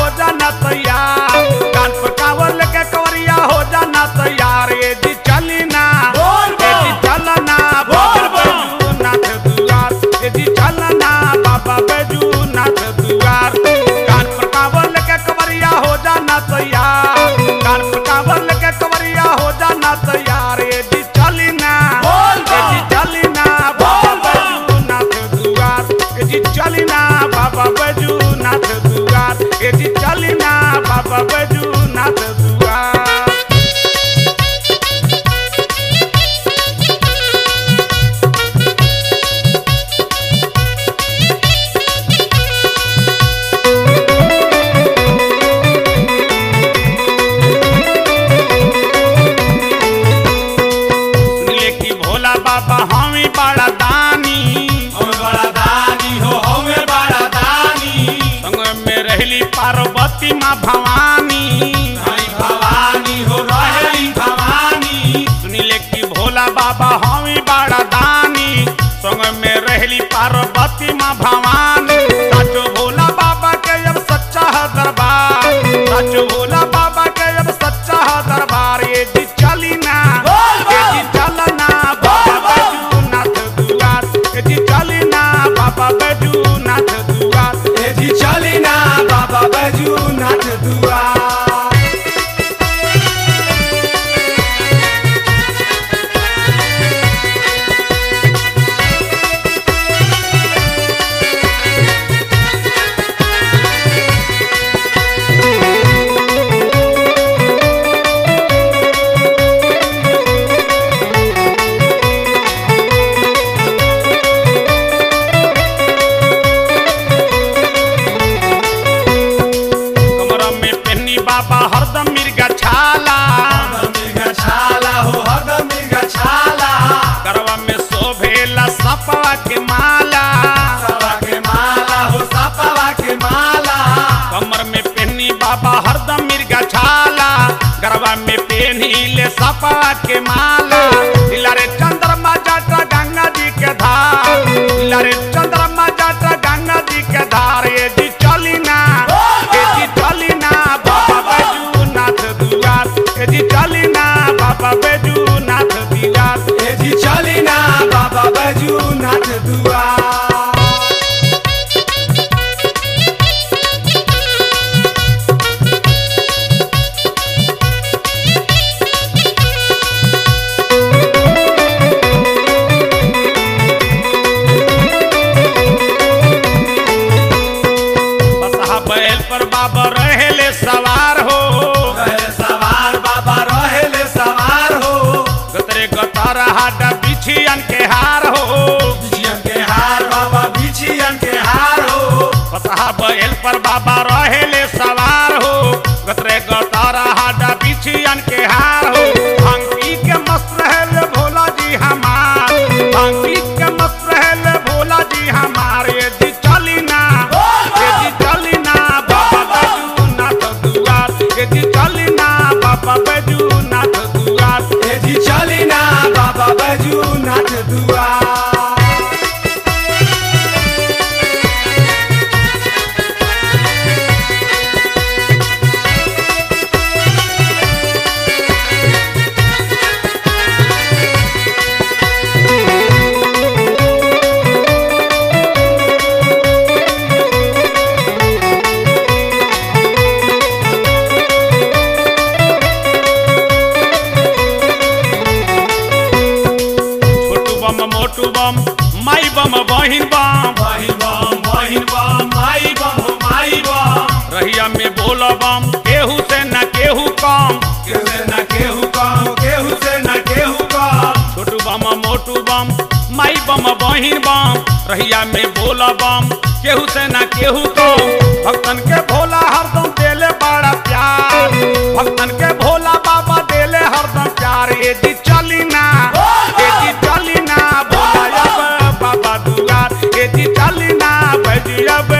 जाना तैयार कान पर कावर लेके कवरिया हो जाना तैयार ए जी चली ना बोल ए जी बम। चलना बोल बाबा बम। बैजूनाथ दुआर ए जी चलना बाबा बैजूनाथ दुआर कान पर कावर लेके कवरिया हो जाना तैयार कान पर कावर लेके कवरिया हो जाना तैयार ए जी चली ना बोल ए जी बम। चली ना बाबा बोल बम। बैजूनाथ दुआर ए जी चली ना बाबा बैजूनाथ दुआर ए जी चली ना बाबा बैजूनाथ दुआर सुनले कि भोला बाबा हमें बड़ा दानी हम बड़ा दानी हो हमें बड़ा दानी संग में रहली पार्वती माँ भवानी हरी भवानी हो रहेली भवानी सुनिले कि भोला बाबा हमें बड़ा दानी संग में रहली पार्वती माँ भवानी साचो भोला बाबा के अब सच्चा है दरबार साचो भोला बाबा के अब सच्चा है दरबार ये जी चली ना बोल बम। ये जी चलना बाबा बैजूनाथ दुआर ये जी चली ना बाबा बैजूनाथ दुआर ए जी चली ना बाबा बैजूनाथ दुआर कमरा में पहनी बाबा हरदम मिर्गा छाला हरदम मिर्गा छाला हो हरदम मिर्गा छाला करवा में शोभेला सपवा के माला सपा के माला हो सपवा के माला कमर में पहनी बाबा हरदम मिर्गा छाला गरबा में पहनी ले सपवा के माला इलारे चंद्रमा जाटा गंगा जी के धार इलारे चंद्रमा जाटा गंगा जी के धार ये जी चली ना ये जी चली ना बाबा बैजूनाथ दुआर ये जी चली ना बाबा बैजूनाथ दुआर ए जी चली ना बाबा बैजूनाथ दुआर बसहा बैल पर बाबा रहेले सवार हो रहे सवार बाबा रहेले सवार हो गतरे गतार हाडा बिछियन के हार हो बिछियन के हार बाबा बिछियन के हार हो बसहा बैल पर बाबा रहेले सवार हो गतरे गतार हाडा बिछियन के हार हो भांगी के मस्त रहेले भोला जी हमार भांगी के मस्त रहेले भोला जी हमार ये जी चली ना ये जी चली ना बाबा बैजूनाथ दुआर ये जी चली ना बाबा बैजूनाथ दुआर ए जी चली ना बाबा बैजूनाथ दुआर छोटू बम मोटू बम माई बम बहिन बम बहिन बम बहिन बम माई बम हो माई बम रहिया में बोल बम केहू से न केहू कम केहू से न केहू कम केहू से न केहू कम छोटू बम मोटू बम माई बम बहिन बम रहिया में बोल बम केहू से न केहू कम भक्तन के भोला हरदम देले बड़ा प्यार भक्तन के भोला बाबा देले हरदम प्यार ये जी चली ना ये जी चली ना भोला अब बाबा दुआर ये जी चली ना भजिया